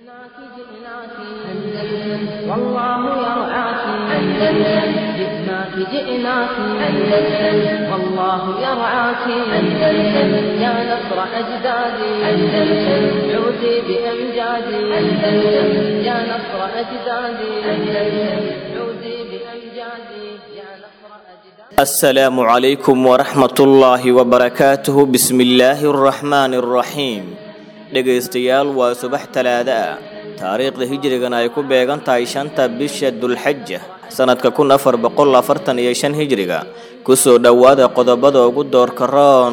جئناك جئناك أندلس والله يرعاك أندلس جئناك جئناك أندلس والله يرعاك أندلس يا نصر أجدادي أندلس عودي بأمجادي أندلس يا نصر أجدادي أندلس عودي بأمجادي يا نصر أجدادي السلام عليكم ورحمة الله وبركاته بسم الله الرحمن الرحيم dhegaystayaal waa subax talaada ah taariikhda hijrigan ay ku beegan tahay shanta bisha dulxaja sanadka kun afar boqol afartan iyo shan hijriga kusoo dhowaada qodobada ugu doorka roon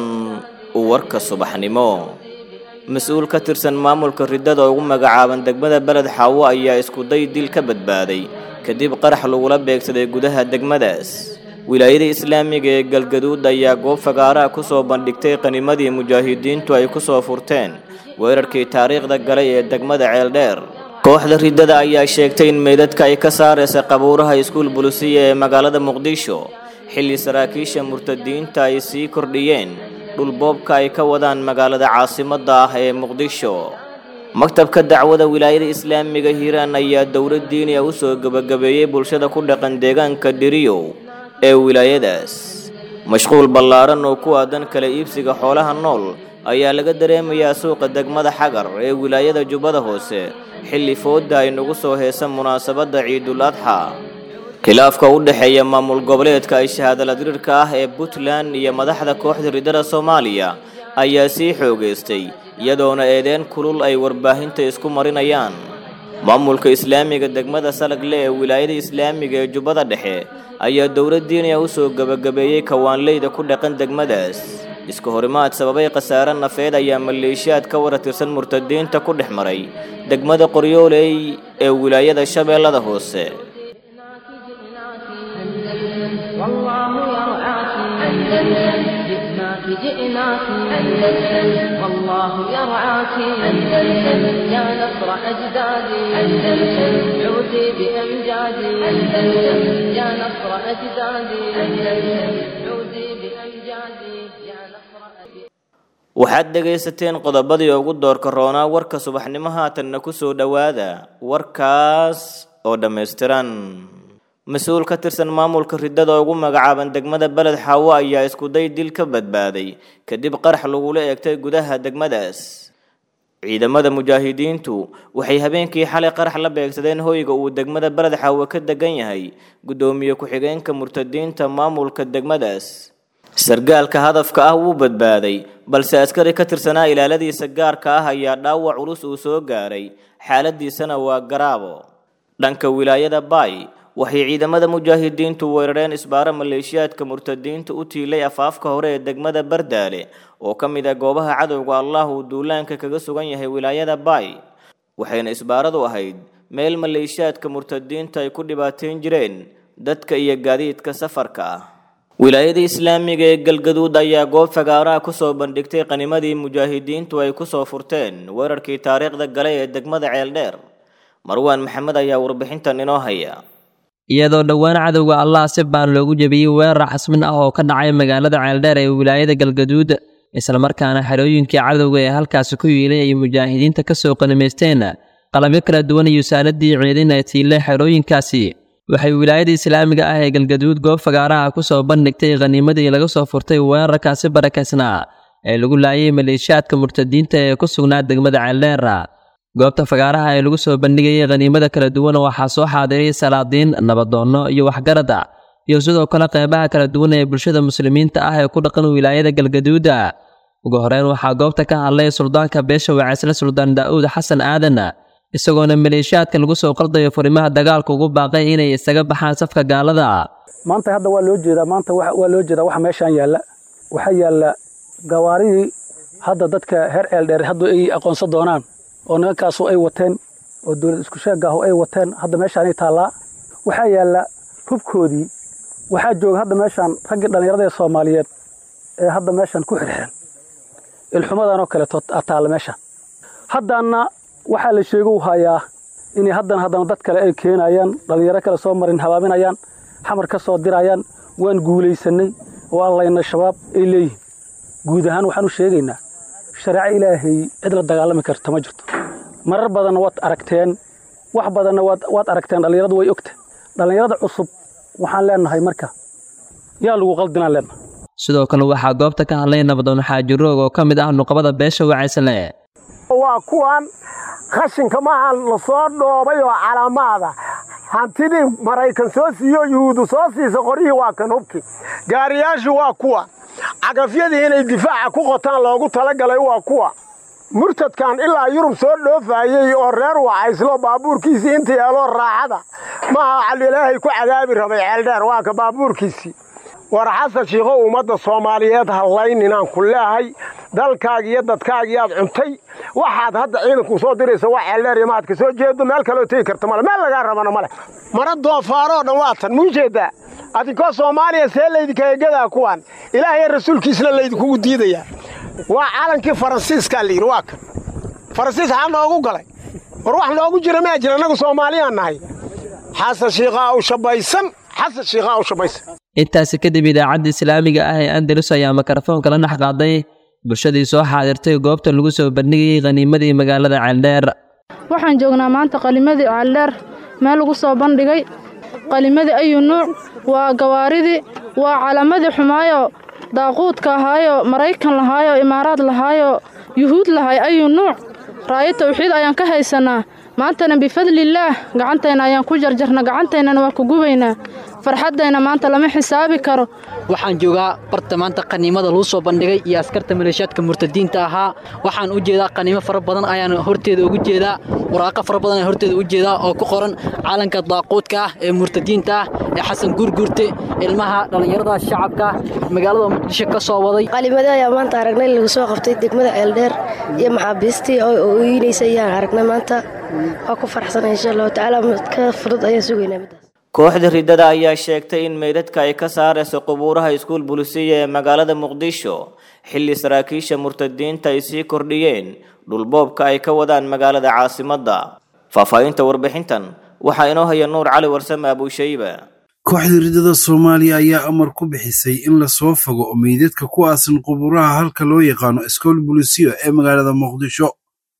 warka subaxnimo mas-uul ka tirsan maamulka riddada ugu magacaaban degmada beled xaawo ayaa iskuday dil ka badbaaday kadib qarax lagula beegsaday gudaha degmadaas wilaayada islaamiga ee galgaduud ayaa goob fagaaraha kusoo bandhigtay qanimadii mujaahidiintu ay kusoo furteen weerarkii taariikhda galay ee degmada ceeldheer kooxda riddada ayaa sheegtay in meydadka ay ka saaraysa qabuuraha iskuul bulisiya ee magaalada muqdisho xilli saraakiisha murtadiinta ay sii kordhiyeen dhulboobka ay ka wadaan magaalada caasimadda ah ee muqdisho maktabka dacwada wilaayada islaamiga hiiraan ayaa dowlad diiniya u soo gebagabeeyey bulshada ku dhaqan deegaanka dhiriyow ee wilaayadaas mashquul ballaaran oo ku aadan kala iibsiga xoolaha nool ayaa laga dareemayaa suuqa degmada xagar ee wilaayada jubbada hoose xilli fooda ay nagu soo heesan munaasabadda ciidul adxa khilaafka u dhexeeya maamul goboleedka ay shahaadaladirirka ah ee puntland iyo madaxda kooxda riddada soomaaliya ayaa sii xoogaystay iyadoona eedeen kulul ay warbaahinta isku marinayaan maamulka islaamiga degmada salagle ee wilaayada islaamiga ee jubbada dhexe ayaa dowlad diiniya u soo gebagabeeyey kawaanleyda ku dhaqan degmadaas iska horimaad sababay khasaare nafeed ayaa maleeshiyaad ka wara tirsan murtadiinta ku dhex maray degmada qoryooley ee wilaayada shabeellada hoose جئناك جئناك أندلس والله يرعاك أندلس جئناك جئناك أندلس والله يرعاك أندلس يا نصر أجدادي أندلس عودي بأمجادي أندلس يا نصر أجدادي أندلس عودي بأمجادي يا نصر أجدادي waxaad dhegaysateen qodobadii ugu doorka roonaa warka subaxnimo haatanna ku soo dhowaada warkaas oo dhammaystiran mas-uul ka tirsan maamulka riddada ugu magacaaban degmada beled xaawo ayaa iskuday dil ka badbaaday kadib qarax lagula eegtay gudaha degmadaas ciidamada mujaahidiintu waxay habeenkii xalay qarax la beegsadeen hoyga uu degmada beled xaawo ka degan yahay guddoomiye ku-xigeenka murtadiinta maamulka degmadaas sargaalka hadafka ah wuu badbaaday balse askari ka tirsanaa ilaaladiisa gaarka ah ayaa dhaawac culus uu soo gaaray xaaladiisana waa garaabo dhanka wilaayada baay waxay ciidamada mujaahidiintu weerareen isbaaro maleeshiyaadka murtadiinta u tiilay afaafka hore ee degmada bardaale oo ka mid ah goobaha cadowga allah uu duulaanka kaga sugan yahay wilaayada baay waxayna isbaaradu ahayd meel maleeshiyaadka murtadiinta ay ku dhibaateyn jireen dadka iyo gaadiidka safarka ah wilaayada islaamiga ee galgaduud ayaa goob fagaaraha kusoo bandhigtay qanimadii mujaahidiintu ay kusoo furteen weerarkii taariikhda galay ee degmada ceeldheer marwaan maxamed ayaa warbixintan inoo haya iyadoo dhowaan cadowga allah si baan loogu jebiyey weerar casmin ah oo ka dhacay magaalada ceeldheer ee wilaayada galgaduud islamarkaana xerooyinkii cadowga ee halkaasi ku yiilay ay mujaahidiinta ka soo qanimaysteen qalabyo kala duwan iyo saaladii ciidin ay tiilay xerooyinkaasi waxay wilaayada islaamiga ah ee galgaduud goob fagaaraha ku soo bandhigtay khaniimadii laga soo furtay weerarkaasi barakaysnaa ee lagu laayay maleeshiyaadka murtadiinta ee ku sugnaa degmada ceeldheer goobta fagaaraha ee lagu soo bandhigayay khaniimada kala duwan waxaa soo xaadiray salaadiin nabadoonno iyo waxgarada iyo sidoo kale qeybaha kala duwan ee bulshada muslimiinta ah ee ku dhaqan wilaayada galgaduuda ugu horeyn waxaa goobta ka hadlay suldaanka beesha waceysle suldaan daa'uud xasan aadan isagoona maleeshiyaadka lagu soo qaldayo furimaha dagaalka ugu baaqay inay isaga baxaan safka gaalada maanta hadda waa loo jeedaa maanta waa loo jeedaa waxa meeshaan yaalla waxaa yaalla gawaaridii hadda dadka heer ceeldheer hadda ay aqoonsan doonaan oo nimankaasu ay wateen oo dowlad isku sheegaahu ay wateen hadda meeshaanay taallaa waxaa yaalla hubkoodii waxaa jooga hadda meeshaan raggii dhallinyarada ee soomaaliyeed ee hadda meeshaan ku xirxiran ilxumadanoo kaleeto taalla meesha haddaana waxaa la sheegu hayaa inay haddana haddana dad kale ay keenayaan dhallinyaro kale soo marin habaaminayaan xamar ka soo dirayaan waan guulaysanay oo allayna shabaab ay leeyihiin guud ahaan waxaan u sheegaynaa shareeco ilaahay cid la dagaalami karta ma jirto marar badanna waad aragteen wax badanna waad waad aragteen dhallinyaradu way ogta dhallinyarada cusub waxaan leenahay marka yaa lagu qaldinaan leenahay sidoo kale waxaa goobta ka hadlay nabadoon xaajiroog oo ka mid ah nuqbada beesha wacaysle waa kuwan qashinka maaha la soo dhoobay oo calaamaada hantidii maraykan soo siiyo yuhuudu soo siisa qoryihii waa kan hubki gaariyaashu waa kuwa cagafyadii inay difaaca ku qotaan loogu talagalay waa kuwa murtadkan ilaa yurub soo dhoofaayey oo reer wacayslo baabuurkiisii inta yeeloo raaxada maaha calilaahay ku cadaabi rabay ceeldheer waa ka baabuurkiisii war xasan shiikho ummadda soomaaliyeed hallayninaan ku leehay dalkaagi iyo dadkaagiyaad cuntay waxaad hadda ciidanku soo diraysa waa ceeldheer iyo maad ka soo jeedo meel kaloo tegi karta male meel lagaa rabana male mara doofaaroo dhan waa tan muu jeedaa adinkoo soomaaliya see laydinkaegadaa kuwaan ilaahay rasuulkiisna laydinkugu diidayaa waa calankii faransiiskaa layidhi waa kan faransiis xaa noogu galay war wax noogu jira maa jira annagu soomaaliyaan nahay xasan shiikhaa u shabaysan xasan shiikhaa u shabaysan intaasi kadib idaacadda islaamiga ah ee andalus ayaa mikrofoonka la dhex qaaday bulshadii soo xaadirtay goobta lagu soo bandhigayay khaniimadii magaalada ceeldheer waxaan joognaa maanta qalimadii ceeldheer meel lagu soo bandhigay qalimadii ayu nuuc waa gawaaridii waa calamadii xumaayo daaquudka ahaayo maraykan lahaayo imaaraad lahaayo yuhuud lahay ayu nuuc raayo tawxiid ayaan ka haysanaa maantana bifadlillaah gacantayna ayaan ku jarjarna gacantaynana waa ku gubaynaa farxaddayna maanta lama xisaabi karo waxaan joogaa barta maanta qaniimada lagu soo bandhigay iyo askarta maleeshiyaadka murtadiinta ahaa waxaan u jeedaa qaniimo fara badan ayaan horteeda ugu jeedaa waraaqo fara badan ayaan horteeda u jeedaa oo ku qoran calanka daaquudka ah ee murtadiinta ah ee xasan guurguurte ilmaha dhallinyarada shacabka magaalada muqdisho ka soo waday qalimada ayaa maanta aragnay lagu soo qabtay degmada ceeldheer iyo maxaabiistii oo ooyinaysa ayaan aragnay maanta waa ku farxsanay insha allahu tacaala ka fudud ayaan sugaynaa middaas kooxda riddada ayaa sheegtay in meydadka ay ka saarayso qubuuraha iskuul bulisiya ee magaalada muqdisho xilli saraakiisha murtadiinta ay sii kordhiyeen dhulboobka ay ka wadaan magaalada caasimadda faahfaahinta warbixintan waxaa inoo haya nuur cali warsame abuushayba kooxda riddada soomaaliya ayaa amar ku bixisay in lasoo fogo meydadka ku aasan qubuuraha halka loo yaqaano iskool bulisiyo ee magaalada muqdisho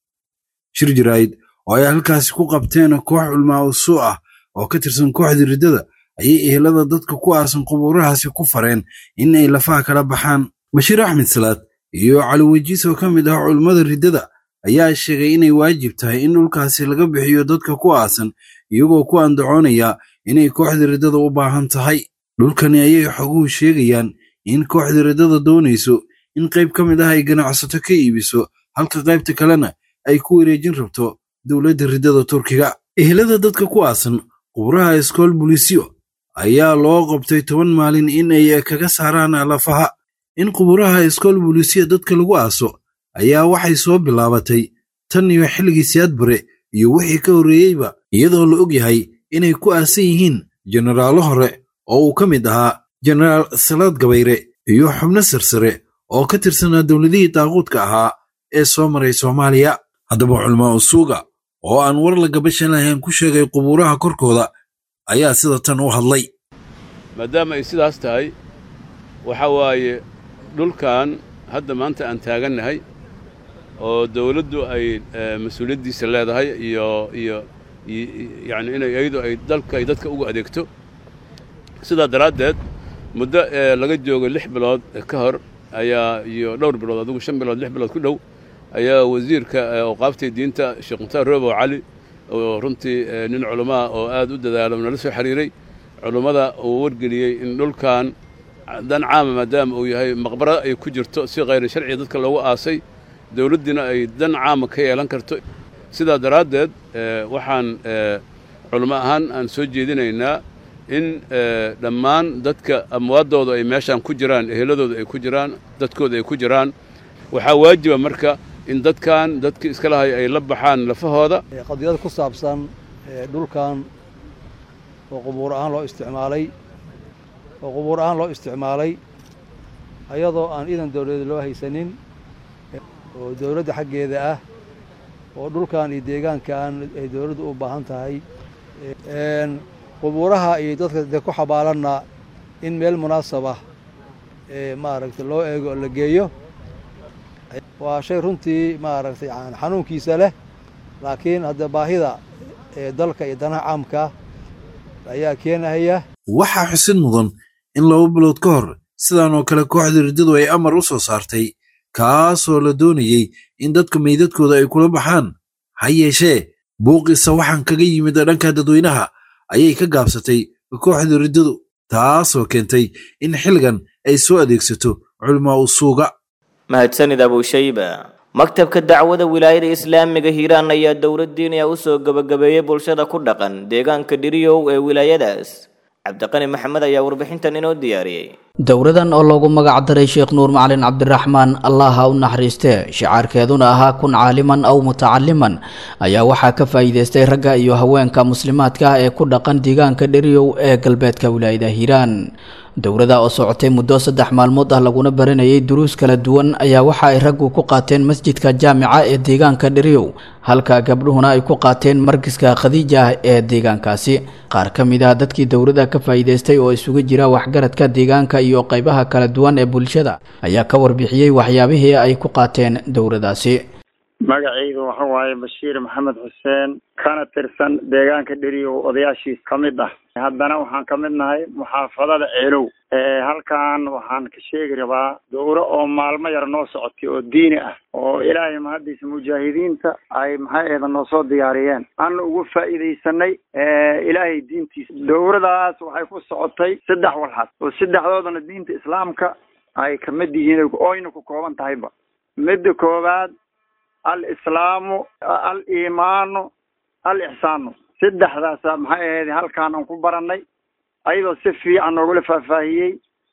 shir jaraa'id oo ay halkaasi ku qabteen koox culmaa usuu ah oo ka tirsan kooxda riddada ayay ehelada dadka ku aasan qubuurahaasi ku fareen in ay lafaha kala baxaan bashiir axmed salaad iyo cali wejiis oo ka mid ah culummada riddada ayaa sheegay inay waajib tahay in dhulkaasi laga bixiyo dadka ku aasan iyagoo ku andacoonaya inay kooxda riddada u baahan tahay dhulkani ayay xoguhu sheegayaan in kooxda riddada doonayso in qayb ka mid ah ay ganacsato ka iibiso halka qaybta kalena ay ku wareejin rabto dowladda riddada turkiga ehelada dadka ku aasan qubraha iskool bulisiyo ayaa loo qabtay toban maalin in ay kaga saaraan lafaha in quburaha iskool bulisiya dadka lagu aaso ayaa waxay soo bilaabatay tan iyo xilligii siyaad bare iyo wixii ka horreeyeyba iyadoo la og yahay inay ku aasan yihiin jenaraallo hore oo uu ka mid ahaa jenaraal salaad gabayre iyo xubno sarsare oo ka tirsanaa dowladihii daaquudka ahaa ee soo maray soomaaliya haddaba culmaa usuuga oo aan war la gabashan lahayn ku sheegay qubuuraha korkooda ayaa sida tan u hadlay maadaama ay sidaas tahay waxa waaye dhulkan hadda maanta aan taagannahay oo dawladdu ay mas-uuliyaddiisa leedahay iyo iyo yacni inay iyadu ay dalka ay dadka ugu adeegto sidaa daraaddeed muddo laga joogo lix bilood ka hor ayaa iyo dhowr bilood adigu shan bilood lix bilood ku dhow ayaa wasiirka awqaaftii diinta sheekh mukhtaar roobow cali oo runtii nin culammaa oo aad u dadaalo nala soo xiriiray culummada uu wargeliyey in dhulkan dan caama maadaama uu yahay maqbara ay ku jirto si khayri sharciga dadka loogu aasay dawladdiina ay dan caama ka yeelan karto sidaa daraaddeed waxaan culamo ahaan aan soo jeedinaynaa in dhammaan dadka amwaaddooda ay meeshaan ku jiraan eheladooda ay ku jiraan dadkooda ay ku jiraan waxaa waajiba marka in dadkan dadkii iska lahay ay la baxaan lafahooda qadiyad ku saabsan dhulkan oo qubuur ahaan loo isticmaalay oo qubuur ahaan loo isticmaalay ayadoo aan iidan dawladeed loo haysanin oo dawladda xaggeeda ah oo dhulkan iyo deegaankan ay dawladdu u baahan tahay qubuuraha iyo dadka de ku xabaalanna in meel munaasabah maaragtay loo eego oo la geeyo waa shay runtii maaragtay xanuunkiisa leh laakiin hadda baahida ee dalka iyo danaha caamka ayaa keenahaya waxaa xusid mudan in laba bilood ka hor sidan oo kale kooxda riddadu ay amar u soo saartay kaasoo la doonayey in dadka meydadkooda ay kula baxaan ha yeeshee buuqiisa waxaan kaga yimid dhanka dadweynaha ayay ka gaabsatay kooxda riddadu taasoo keentay in xilligan ay soo adeegsato culmaa usuuga mahadsanid abushayba maktabka dacwada wilaayada islaamiga hiiraan ayaa dowladdiin u soo gebagabeeyey bulshada ku dhaqan deegaanka dhiriyow ee wilaayadaas cabdiqani maxamed ayaa warbixintan inoo diyaariyey dowradan oo loogu magac daray sheekh nuur macalin cabdiraxmaan allah ha u naxariistee shicaarkeeduna ahaa kun caaliman aw mutacaliman ayaa waxaa ka faa'iideystay ragga iyo haweenka muslimaadka ah ee ku dhaqan deegaanka dheriyow ee galbeedka wilaayada hiiraan dowrada oo socotay muddo saddex maalmood ah laguna baranayay duruus kala duwan ayaa waxa ay raggu ku qaateen masjidka jaamica ee deegaanka dheriyow halka gabdhuhuna ay ku qaateen markiska khadiija ah ee deegaankaasi qaar ka mid ah dadkii dowrada ka faa'iideystay oo isugu jira waxgaradka deegaanka iyo qaybaha kala duwan ee bulshada ayaa ka warbixiyey waxyaabihii ay ku qaateen dowradaasi magacaydu waxa waaye bashiir maxamed xuseen kana tirsan deegaanka dheriyow odayaashiis ka mid ah haddana waxaan ka mid nahay muxaafadada ceelow halkan waxaan ka sheegi rabaa dowro oo maalmo yar noo socotay oo diini ah oo ilaahay mahaddiisa mujaahidiinta ay maxay eeda noo soo diyaariyeen aan ugu faa'iidaysanay ilaahay diintiisa dowradaas waxay ku socotay saddex walxad oo saddexdoodana diinta islaamka ay kamid yihiin oyna ku kooban tahayba midda koowaad alislaamu aliimaanu alixsaanu saddexdaasa maxay ahayd halkaan aan ku baranay ayadoo si fiican noogula faahfaahiyey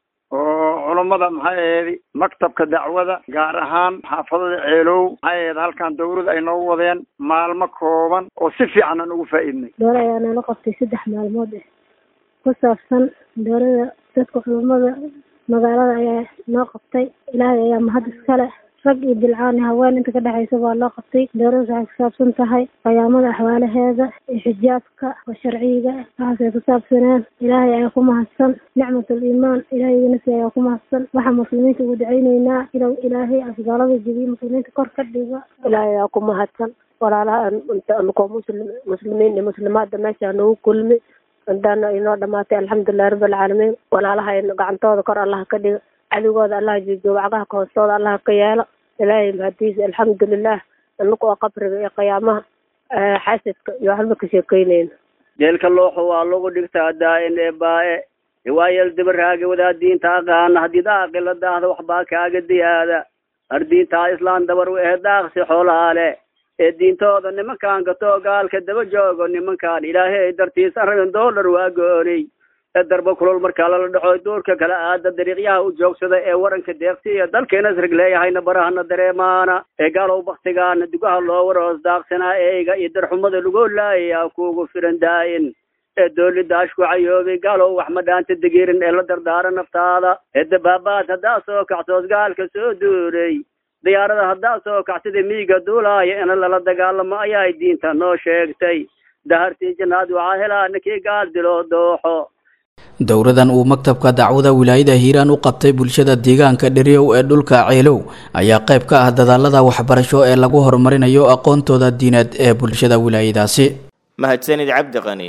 oo culummada maxay ahayd maktabka dacwada gaar ahaan xaafadada ceelow maxay ahayd halkaan dowlada ay noogu wadeen maalmo kooban oo si fiican aan ugu faa'iidnay doole ayaa nala qabtay saddex maalmood eh ku saabsan doolada dadka culummada magaalada ayaa noo qabtay ilaahay ayaa mahad iskale rag iyo bilcaan iyo haween inta ka dhexaysa baa loo qabtay dowladdas waxay kusaabsan tahay qiyaamada axwaalaheeda iyo xijaabka oo sharciga waxaasay kusaabsaneen ilaahay ayaa ku mahadsan nicmatul iimaan ilaahayganasi ayaa ku mahadsan waxaa muslimiinta ugu dacayneynaa inuu ilaahay asgaalada jebiyo muslimiinta kor ka dhigo ilaahay ayaa ku mahadsan walaalaha ankoo muslim muslimiin iyo muslimaadda meesha nagu kulmi intaana inoo dhamaatay alxamdulilahi rabbilcaalamiin walaalaha gacantooda kor allaha ka dhigo cadigooda allaha joojiyo wacgaha ka hoostooda allaha ka yeelo ilaahay mahadiisa alxamdulilah inaku oo qabriga iyo qiyaamaha xasadka iyo waxba ka sheekeyneyna jeelka looxo waa lagu dhigtaa daa-in ee baa-e riwaayal dabaraaga wadaa diinta aqaana haddii daaqi la daahda waxbaa kaaga diyaada ardiintaa islaan dabar u ehe daaqsi xoolaale ee diintooda nimankaan gatoo gaalka daba joogo nimankaan ilaahay dartiisa rabin doolar waa goonay ee darba kulol markaa lala dhaco duurka kala aada dariiqyaha u joogsada ee waranka deeqsi iyo dalkeena isrig leeyahayna barahana dareemaana ee gaalow baktigaana dugaha loo waroos daaqsanaa eeyga iyo darxumada lagu laayayaa kuugu firan daa-in ee doolida ashku cayoobay gaalow wax ma dhaanta degiirin ee la dardaara naftaada ee dabaabaad haddaa soo kacsoos gaalka soo duuray diyaarada haddaa soo kacsida miiga duulaaya ina lala dagaalamo ayaay diinta noo sheegtay dahartii jannaad waxaa helaa ninkii gaal diloo dooxo dowradan uu maktabka dacwada wilaayada hiiraan u qabtay bulshada deegaanka dheriyow ee dhulka ceelow ayaa qayb ka ah dadaalada waxbarasho ee lagu horumarinayo aqoontooda diineed ee bulshada wilaayadaasi mahadsanid cabdiqani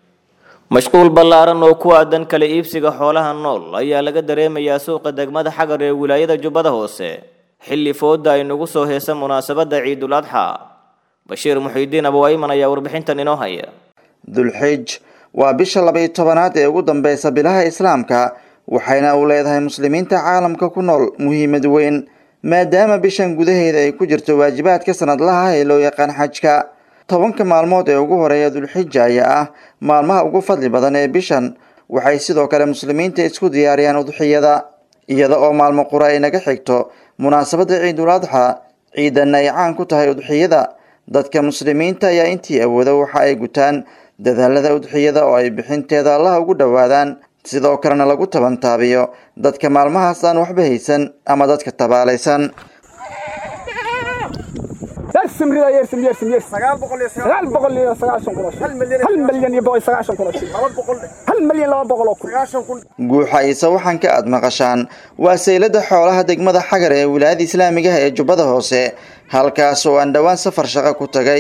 mashquul ballaaran oo ku aadan kala iibsiga xoolaha nool ayaa laga dareemayaa suuqa degmada xagar ee wilaayada jubbada hoose xilli fooda ay nagu soo heesa munaasabadda ciidul adxa bashiir muxiidiin abowayman ayaa warbixintan inoo haya dulxij waa bisha labaiyo tobanaad ee ugu dambeysa bilaha islaamka waxayna u leedahay muslimiinta caalamka ku nool muhiimad weyn maadaama bishan gudaheeda ay ku jirto waajibaadka sanadlaha ah ee loo yaqaan xajka tobanka maalmood ee ugu horeeya dulxija ayaa ah maalmaha ugu fadli badan ee bishan waxay sidoo kale muslimiinta isku diyaariyaan udxiyada iyada oo maalmo qura ay naga xigto munaasabadda ciidul adxa ciidanna ay caan ku tahay udxiyada dadka muslimiinta ayaa intii awooda waxa ay gutaan dadaalada udxiyada oo ay bixinteeda allaha ugu dhowaadaan sidoo kalena lagu tabantaabiyo dadka maalmahaas aan waxba haysan ama dadka tabaalaysan يرسم رضا يرسم يرسم يرسم سقال بقول يا سقال بقول يا سقال شن قروش هل مليون هل مليون يبغى سقال شن قروش هل مليون لا بقول أكل guuxa iyo sawaxanka aad maqashaan waa saylada xoolaha degmada xagar ee wilaayada islaamiga ah ee jubbada hoose halkaas oo aan dhowaan safar shaqo ku tagay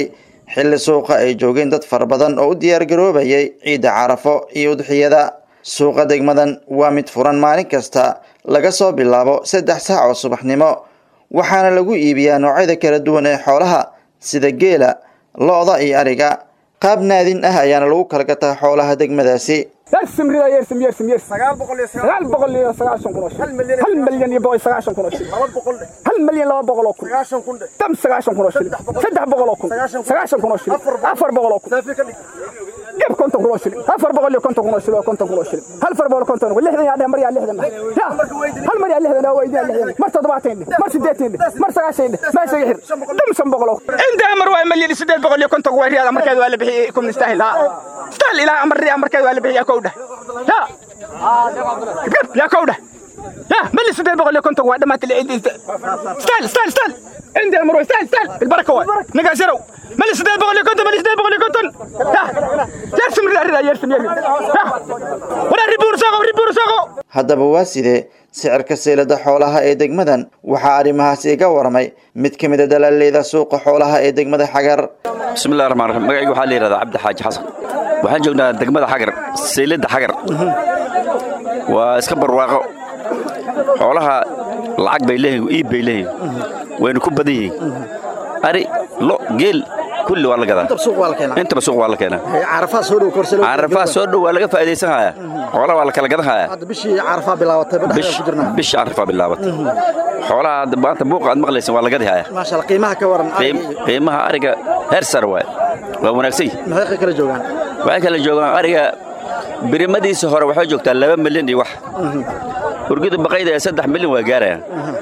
xilli suuqa ay joogeen dad fara badan oo u diyaargaroobayay ciidda carafo iyo udxiyada suuqa degmadan waa mid furan maalin kasta laga soo bilaabo saddex saac oo subaxnimo waxaana lagu iibiyaa noocyada kala duwan ee xoolaha sida geela lo-da iyo ariga qaab naadin ah ayaana lagu kala gataa xoolaha degmadaasi يرسم رضا يرسم يرسم يرسم سقال بقول سقال بقول لي سقاشن كنوش هل مليون هل مليون يبغى سقاشن كنوش هل مليون لا بقول لكم سقاشن كنوش تم سقاشن كنوش سدح بقول لكم سقاشن كنوش أفر بقول لكم كيف كنت كنوش أفر بقول لي كنت كنوش لو كنت كنوش هل فر بقول كنت كنوش لحنا يعني مريا لحنا لا هل مريا لحنا لا ويدي لحنا مر تضبعتين مر سديتين مر سقاشين ما سيحر تم سم بقول لكم عند أمر واي مليون سديت بقول لي كنت كنوش هذا مركز ولا بحي يكون نستاهل ها استاهل إلى أمر مركز ولا بحي كوده لا يا كوده لا ملي سديت بقول لي كنت كنوش ما تلي استاهل استاهل استاهل عندي أمر استاهل استاهل البركة واي نقاشروا ملي سديت بقول لي كنت ملي سديت بقول لي كنت لا يرسم رضا يرسم يرسم ولا ريبور ساقو ريبور ساقو haddaba waa sidee sicirka seylada xoolaha ee degmadan waxaa arrimahaasi iga waramay mid ka mid a dalaaleyda suuqa xoolaha ee degmada xagar bismillahi raxmaan raxiim magacaygu waxaa la yidhahdaa cabdi xaaji xasan waxaan joognaa degmada xagar seylada xagar waa iska barwaaqo xoolaha lacag bay leeyihin iib bay leeyihin wayna ku badan yihiin ari lo geel kulli waa la gadaa intaba suuq waa la keenaa carafaha soo dhow korsalo carafaha soo dhow waa laga faa'iidaysan hayaa xoolaha waa la kala gadan hayaa hadda bishii carafaha bilaabatay ba dhexda ku jirnaa bishii carafaa bilaabatay xoolaha hadda maanta buuqa aad maqlaysan waa la gadi hayaa maasha Allah qiimaha ka waran qiimaha ariga heer sare waay waa wanaagsan maxay kala joogaan waxay kala joogaan ariga birimadiisa hore waxay joogtaa laba milyan iyo wax urgida baqayda ee saddex milyan waa gaarayaan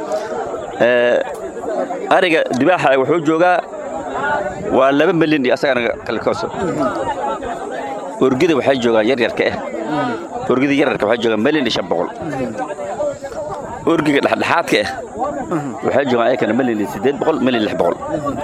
ariga dibaaxa wuxuu joogaa waa laba milyan iyo asagana kalkooso urgida waxay joogaan yaryarka ah urgida yaryarka waxay joogaan milyan iyo shan boqol urgiga dhexdhexaadka ah waxay joogaan ayakana milyan iyo siddeed boqol milyan lix boqol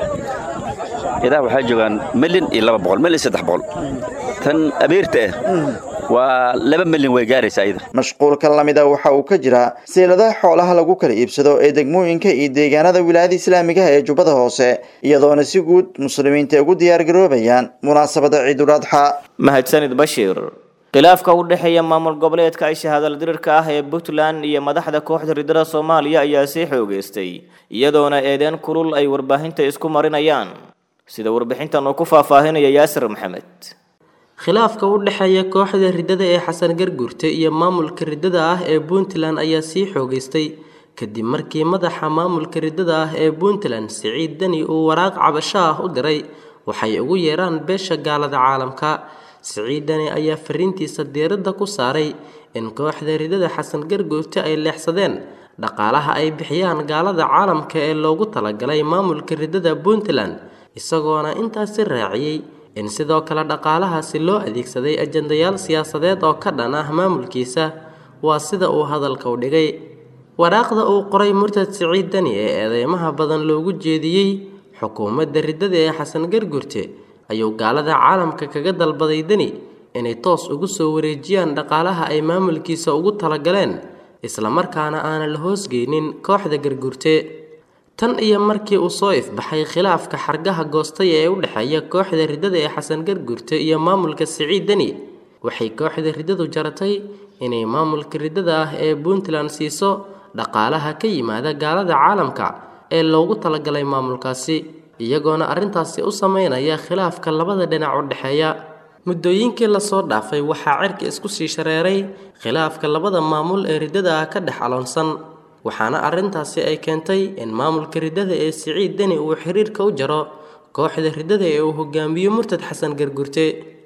idaha waxay joogaan milyan iyo laba boqol milyan iyo saddex boqol tan abeerta ah waa laba milyan way gaaraysaa iyada mashquulka lamida waxa uu ka jiraa seeladaha xoolaha lagu kala iibsado ee degmooyinka iyo deegaanada wilaayada islaamigaha ee jubbada hoose iyadoona si guud muslimiinta ugu diyaargaroobayaan munaasabada ciidul adxa mahadsanid bashiir khilaafka u dhexeeya maamul goboleedka ay shahaadal dirirka ah ee puntland iyo madaxda kooxda ridada soomaaliya ayaa sii xoogeystay iyadoona eedeen kulul ay warbaahinta isku marinayaan sida warbixintan uu ku faahfaahinaya yaasir maxamed khilaafka u dhexeeya kooxda riddada ee xasan garguurte iyo maamulka riddada ah ee puntland ayaa sii xoogeystay kadib markii madaxa maamulka riddada ah ee puntland siciid deni uu waraaq cabasho ah u diray waxay ugu yeeraan beesha gaalada caalamka siciid deni ayaa fariintiisa diiradda ku saaray in kooxda riddada xasan garguurte ay leexsadeen dhaqaalaha ay bixiyaan gaalada caalamka ee loogu talagalay maamulka riddada puntland isagoona intaasi raaciyey in sidoo kale dhaqaalahaasi loo adeegsaday ajandayaal siyaasadeed oo ka dhan ah maamulkiisa waa sida uu hadalka u dhigay waraaqda uu qoray murtad siciid deni ee eedeymaha badan loogu jeediyey xukuumadda riddada ee xasan gargurte ayuu gaalada caalamka kaga dalbaday deni inay toos ugu soo wareejiyaan dhaqaalaha ay maamulkiisa ugu talagaleen islamarkaana aanan la hoosgeynin kooxda gargurte tan iyo markii uu soo ifbaxay khilaafka xargaha goostay ee u dhexeeya kooxda riddada ee xasan gargurte iyo maamulka siciid deni waxay kooxda riddadu jaratay inay maamulka riddada ah ee puntland siiso dhaqaalaha ka yimaada gaalada caalamka ee loogu talagalay maamulkaasi iyagoona arrintaasi u sameynaya khilaafka labada dhinac u dhexeeya muddooyinkii lasoo dhaafay waxaa cirka isku sii shareeray khilaafka labada maamul ee riddada ah ka dhex aloonsan waxaana arrintaasi ay keentay in maamulka riddada ee siciid deni uu xiriirka u jaro kooxda riddada ee uu hogaamiyo murtad xasan gargurte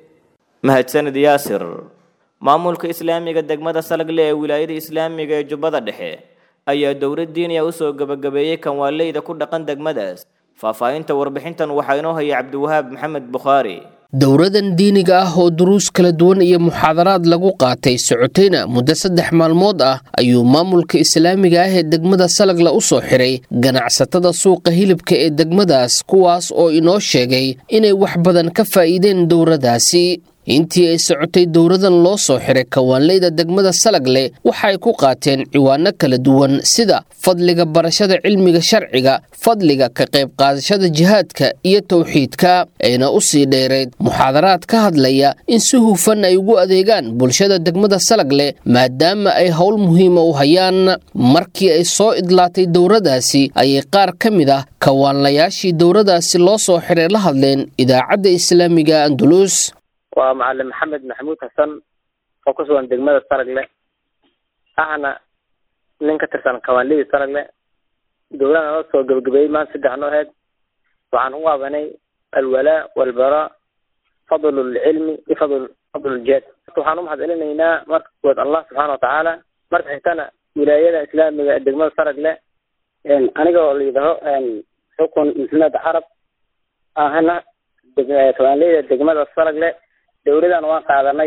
mahadsanid yaasir maamulka islaamiga degmada salagle ee wilaayada islaamiga ee jubbada dhexe ayaa dowlad diiniya usoo gebagabeeyey kanwaaleyda ku dhaqan degmadaas faahfaahinta warbixintan waxaa inoo haya cabdiwahaab maxamed bukhaari dowladan diiniga ah oo duruus kala duwan iyo muxaadaraad lagu qaatay socotayna muddo saddex maalmood ah ayuu maamulka islaamiga ah ee degmada salagla u soo xiray ganacsatada suuqa hilibka ee degmadaas kuwaas oo inoo sheegay inay wax badan ka faa'iideen dowladaasi intii ay socotay dowradan loo soo xiray kawaanleyda degmada salagle waxay ku qaateen ciwaano kala duwan sida fadliga barashada cilmiga sharciga fadliga ka qayb qaadashada jihaadka iyo towxiidka ayna u sii dheerayd muxaadaraad ka hadlaya in si hufan ay ugu adeegaan bulshada degmada salagle maadaama ay howl muhiima u hayaan markii ay soo idlaatay dowradaasi ayay qaar ka mid ah kawaanlayaashii dowradaasi loo soo xiray la hadleen idaacadda islaamiga andulus waa macalin maxamed maxamuud xasan oo ku sugan degmada saragle ahna nin ka tirsan kawaanlidii saragle dowladana noo soo gebagabeeyey maanta saddex noo aheyd waxaan u waabanay alwalaa walbaraa fadlu lcilmi iyo fadl fadlu ljihaad waxaan u mahad celinaynaa marka kuwaad allah subxaana watacaala marka xigtana wilaayada islaamiga ee degmada saragle aniga oo layidhaho xukun muslimada carab ahna kawaanleyda degmada saragle dowladan waan qaadanay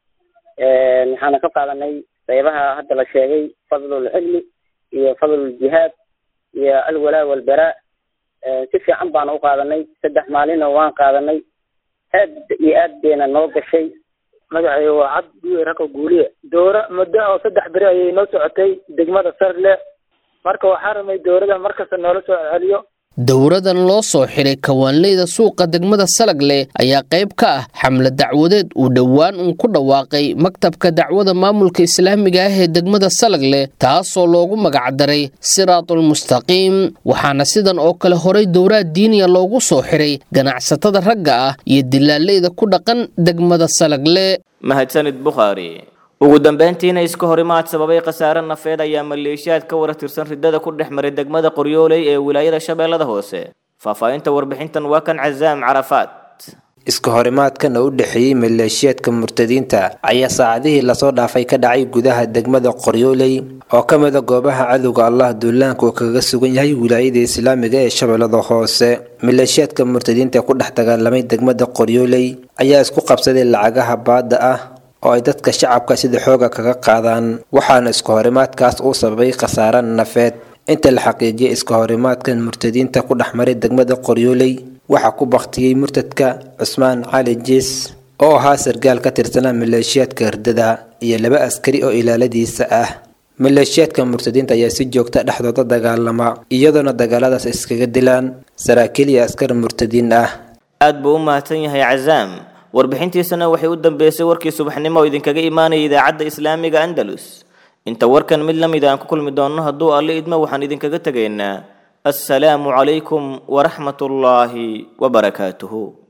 waxaana ka qaadanay qeybaha hadda la sheegay fadlulcilmi iyo fadluljihaad iyo alwalaa walbaraa si fiican baana u qaadanay saddex maalina waan qaadanay aad iyo aad bayna noo gashay magacay waa cad guye rako guuliye dooro muddo oo saddex beri ayay noo socotay degmada sarle marka waxaa ramay dowlada markasta noola soo celiyo dowradan loo soo xiray kawaanleyda suuqa degmada salagle ayaa qayb ka ah xamle dacwadeed uu dhowaan uun ku dhawaaqay maktabka dacwada maamulka islaamiga ah ee degmada salagle taasoo loogu magacdaray siraatulmustaqiim waxaana sidan oo kale horay dowraad diiniya loogu soo xiray ganacsatada ragga ah iyo dilaaleyda ku dhaqan degmada salagle mahadsanid bukhaari ugu dambeyntiina iska horimaad sababay khasaare nafeed ayaa maleeshiyaad ka wara tirsan riddada ku dhex maray degmada qoryooley ee wilaayada shabeellada hoose faahfaahinta warbixintan waa kan casaam carafaad iska horimaadkan oo u dhexeeyey maleeshiyaadka murtadiinta ayaa saacadihii lasoo dhaafay ka dhacay gudaha degmada qoryooley oo ka mid a goobaha cadowga allah duulaanka uu kaga sugan yahay wilaayada islaamiga ee shabeellada hoose maleeshiyaadka murtadiinta ku dhex dagaalamay degmada qoryooley ayaa isku qabsaday lacagaha baadda ah oo ay dadka shacabka sida xooga kaga qaadaan waxaana iska horimaadkaas uu sababay khasaare nafeed inta la xaqiijiyay iska horimaadkan murtadiinta ku dhex maray degmada qoryooley waxaa ku baktiyey murtadka cusmaan cali jiis oo ahaa sargaal ka tirsanaa maleeshiyaadka herdada iyo laba askari oo ilaaladiisa ah maleeshiyaadka murtadiinta ayaa si joogta dhexdooda dagaalama iyadoona dagaaladaas iskaga dilaan saraakiil iyo askar murtadiin ah aad buu u mahadsan yahay casaam warbixintiisana waxay u dambeysay warkii subaxnimo oo idinkaga imaanaya idaacadda islaamiga andalus inta warkan mid la mid aan ku kulmi doonno hadduu alle idmo waxaan idinkaga tegaynaa assalaamu calaykum waraxmatullaahi wabarakaatuhu